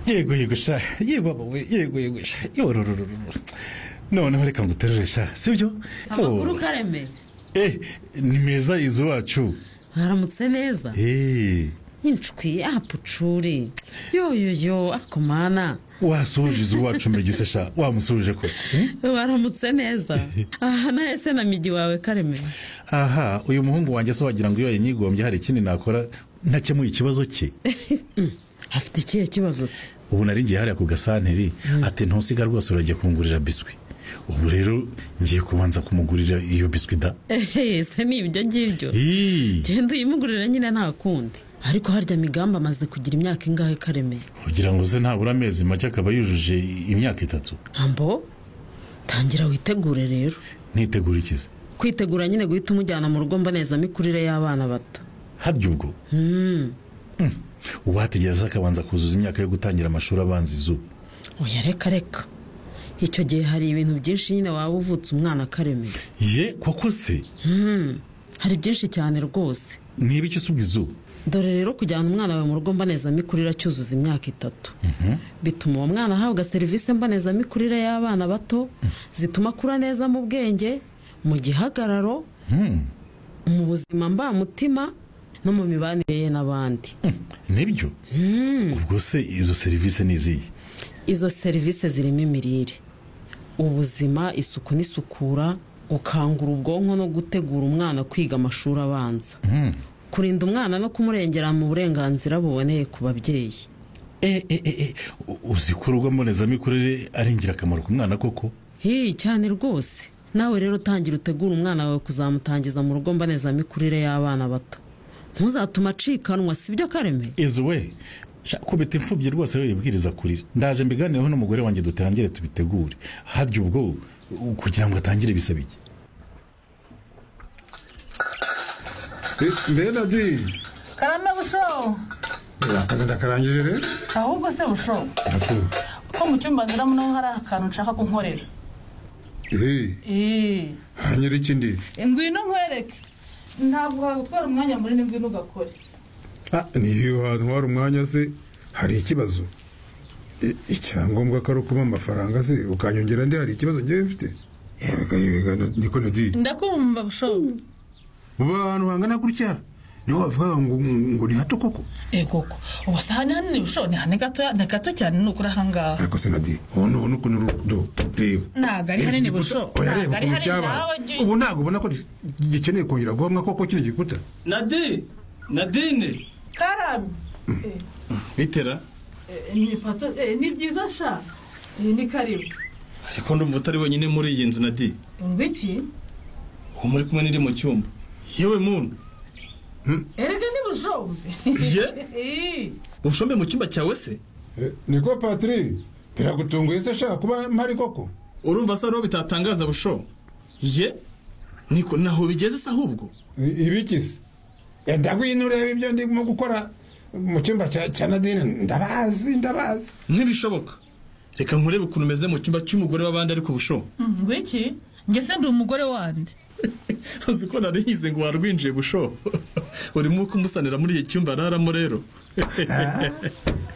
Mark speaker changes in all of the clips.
Speaker 1: yego yego sha yego abawe yego yego sha yororororo noneho reka nguterure sha sibyo
Speaker 2: amakuru kareme
Speaker 1: eh ni meza izo wacu
Speaker 2: haramutse neza
Speaker 1: eh
Speaker 2: inshuki apucuri yoyoyo akomana
Speaker 1: wasoje izo wacu mbegise sha wamusuje ko hmm?
Speaker 2: baramutse neza aha nahese na migi wawe kareme
Speaker 1: aha uyu muhungu wanjye se wagira ngo iyo yanyigombye hari ikindi nakora ntakemuye ikibazo cye
Speaker 2: afite ikihe kibazo se
Speaker 1: ubu nari ngiye hariya ku gasanteri ati ntusiga rwose uragiye kungurira biswi ubu rero ngiye kubanza kumugurira iyo biswi da
Speaker 2: ehe se ni ibyo ngibyo
Speaker 1: Ii,
Speaker 2: genda uyimugurira nyine nta kundi ariko harya migambi amaze kugira imyaka ingahe kareme
Speaker 1: kugira ngo se ntabura amezi make akaba yujuje imyaka itatu
Speaker 2: ambo tangira witegure rero
Speaker 1: ntitegura ikize
Speaker 2: kwitegura nyine guhita umujyana mu rugo mbonezamikurire y'abana bato
Speaker 1: harya ubwo Mm. uwategereza akabanza kuzuza imyaka yo gutangira amashuri abanza izuba
Speaker 2: oya reka reka icyo gihe hari ibintu byinshi nyine waba uvutse umwana akaremera
Speaker 1: ye koko se
Speaker 2: hari byinshi cyane rwose
Speaker 1: niba icyo usubwa izuba
Speaker 2: dore rero kujyana umwana wawe mu rugo mbonezamikurire acyuzuza imyaka itatu bituma uwo mwana ahabwa serivisi mbonezamikurire y'abana bato zituma akura neza mu bwenge mu gihagararo mu buzima mbamutima no mu mibanire ye n'abandi
Speaker 1: Mm, nibyo ubwo se izo serivisi ni izihe
Speaker 2: izo serivisi zirimo imirire ubuzima isuku n'isukura gukangura ubwonko no gutegura umwana kwiga amashuri abanza kurinda umwana no kumurengera mu burenganzira buboneye ku babyeyi
Speaker 1: e, e, e, e. u- uzi ko urugo mbonezamikurire ari ingirakamaro ku mwana koko
Speaker 2: hiyi cyane rwose nawe rero tangira utegura umwana wawe kuzamutangiza mu rugo mbonezamikurire y'abana bato ntuzatume acikanwa si byo kareme
Speaker 1: izo we sha, kubita imfubyi rwose we yibwiriza kurira ndaje mbiganireho n'umugore wanjye dutangire tubitegure harya ubwo u- kugira ngo atangire bisaba iki
Speaker 3: mbe dadi
Speaker 4: karame busho
Speaker 3: akazi ndakarangije rero
Speaker 4: ahubwo se busho
Speaker 3: ndakumva
Speaker 4: ko mu cyumba nziramo naho hari akantu nshaka ko nkorera
Speaker 3: eee
Speaker 4: Eee,
Speaker 3: hanyura ikindi
Speaker 4: ngwino nkwereke ntabwo wagutwara umwanya munini ngwino ugakore
Speaker 3: Ah, niyo wantwara umwanya se hari ikibazo I- icyangombwa ko ari ukuba amafaranga se ukanyongera ndi hari ikibazo ngewe mfite yega yega na- niko nadi
Speaker 4: ndakumva busho
Speaker 3: muba ahantu hangana gutya niho bavuga ngo ngo ni hato koko
Speaker 4: egoko ubu si ahantu hanini busho ni hanini gatoya ni gato cyane ni ukuri ahangaha
Speaker 3: ariko se nadi ubona ubona ukuntu urudo reba
Speaker 4: ntabwo ari hanini busho
Speaker 3: oya reba
Speaker 4: ntabwo ari
Speaker 3: ukuntu
Speaker 4: hanini
Speaker 3: cyabaye
Speaker 4: nawe jya
Speaker 3: ubu ntabwo ubona ko gikeneye kongera guhamwa koko kino gikuta
Speaker 5: nadi nadine
Speaker 4: karame
Speaker 5: bitera
Speaker 4: ni ipato ni byiza sha ni karibu
Speaker 5: ariko ndumva utari wenyine muri iyi nzu nadi
Speaker 4: ngwiki
Speaker 5: uwo muri kumwe n'iri mu cyumba yewe muntu
Speaker 4: erega ni bushombe
Speaker 5: ye
Speaker 4: Eee.
Speaker 5: ushombe mu cyumba cyawe se
Speaker 3: niko patiri biragutunguye se shaka kuba mpari koko
Speaker 5: urumva se ariho bitatangaza busho ye niko naho bigeze se ahubwo
Speaker 3: ibiki se ndagwino ureba ibyo ndimo gukora mu cyumba cya cya nadine ndabazi ndabazi
Speaker 5: ntibishoboka reka nkurebe ukuntu umeze mu cyumba cy'umugore w'abandi ariko busho
Speaker 4: ngwiki njye se ndi umugore wande
Speaker 5: uzi ko nari nyize ngo warwinjiye busho urimo kumusanira muri iki cyumba araramo rero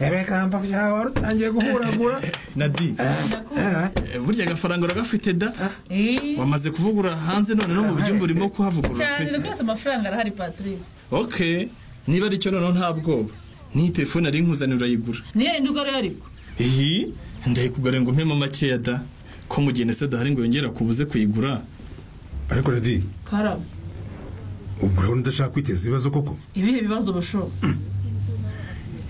Speaker 3: ebekamba byawe wari utangiye guhuragura
Speaker 5: nadi eh, burya agafaranga uragafite da wamaze kuvugura hanze none no mu byumba urimo kuhavugurura
Speaker 4: cyane rwose amafaranga arahari patrick
Speaker 5: ok niba ari cyo noneho nta bwoba n'iyi telefone ari nkuzanira urayigura
Speaker 4: niyo yindi ugore ariko
Speaker 5: iyi ndayikugura ngo mpemo makeya da ko mu gihe ndetse dahari ngo yongere akubuze kuyigura
Speaker 3: ariko radi
Speaker 4: karame
Speaker 3: ubwo urabona udashaka kwiteza ibibazo koko
Speaker 4: ibihe bibazo bushobo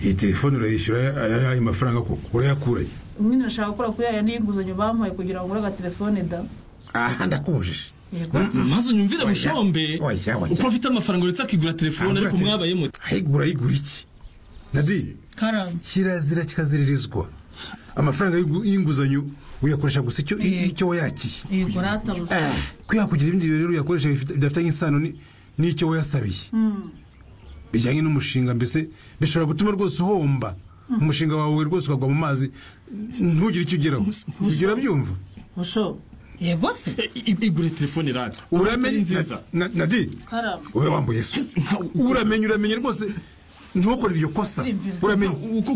Speaker 3: iyi telefone urayishyura ayahe mafaranga koko urayakuraye
Speaker 4: nyine nashaka gukora kuri aya n'inguzanyo bampaye kugira ngo ugure agatelefone da
Speaker 3: aha ndakubujije
Speaker 4: yego
Speaker 5: maze unyumvire bushombe
Speaker 3: oya, oya.
Speaker 5: uko afite amafaranga uretse akigura telefone ariko mwabaye muti
Speaker 3: ayigura ayigura iki nadine
Speaker 4: karame
Speaker 3: kirazira kikaziririzwa amafaranga y'ingu- y'inguzanyo uyakoresha gusa icyo icyo wayakiye
Speaker 4: yego rata busho
Speaker 3: Eh, kwihakugira ibindi bintu rero uyakoresha bifite- bidafitanye isano ni- n'icyo wayasabiye bijyanye n'umushinga mbese bishobora gutuma rwose uhomba umushinga wawe rwose ukagwa mu mazi ntugire icyo ugeraho ibyo urabyumva
Speaker 4: busho yego se
Speaker 5: igure telefone radiyo
Speaker 3: uramenye
Speaker 5: nziza
Speaker 3: na- na- nadi
Speaker 4: karame
Speaker 3: ube wambuye so uramenye uramenye rwose ntukore iryo kosa uramenye
Speaker 5: uko